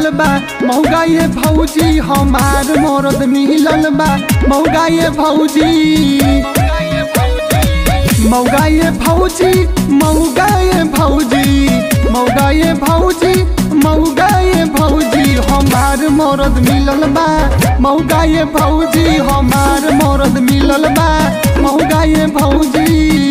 मिलल बा मौगा ये भौजी हमार मरद मिलल बा मौगा ये भौजी मौगा ये भौजी मौगा ये भौजी मौगा ये भौजी मौगा ये भौजी हमार मरद मिलल बा मौगा ये भौजी हमार मरद मिलल बा मौगा ये भौजी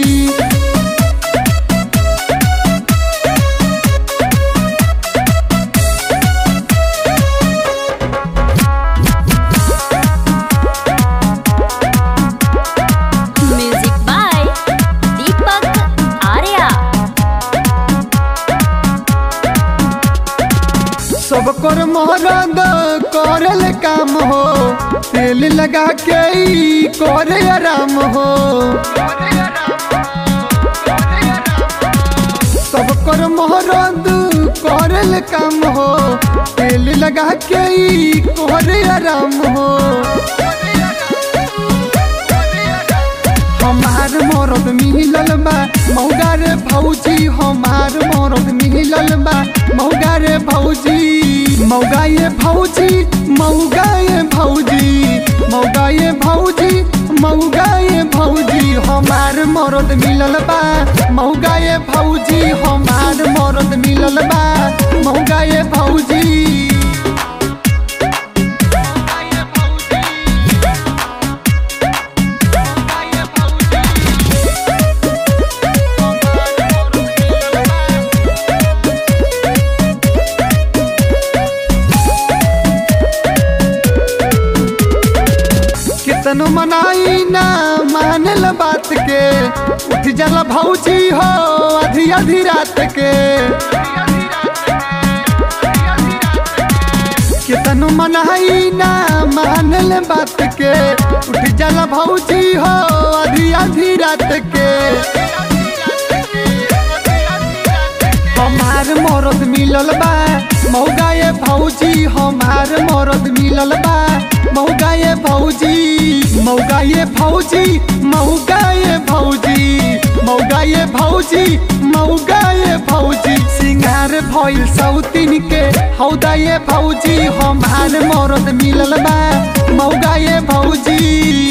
म्यूजिक बाय दीपक आर्या सब कर मरद करल काम हो तेल लगा के ई करे आराम हो सब कर मरद करल काम हो तेल लगा के ई करे आराम हो हमार मरद मिलल बा मौगा रे भौजी हमार मरद मिलल बा मौगा रे भौजी मौगा ये भौजी मौगा ये भौजी मौगा ये भौजी मौगा ये भौजी हमार मरद मिलल बा मौगा ये भौजी हमार मरद मिलल बा मौगा ये भौजी कितनो मनाई ना मानल बात के उठ जाला भौजी हो आधी आधी रात के कितनो मनाई ना मानल बात के उठ जाला भौजी हो आधी आधी रात के हमार मरद मिलल बा मौगा ये भौजी हमार मरद मिलल बा मौगा ये भौजी मौगा ये भौजी मौगा ये भौजी मौगा ये भौजी मौगा ये भौजी सिंगार भइल सौतीन के हौदा ये भौजी हमार मरद मिलल बा मौगा ये भौजी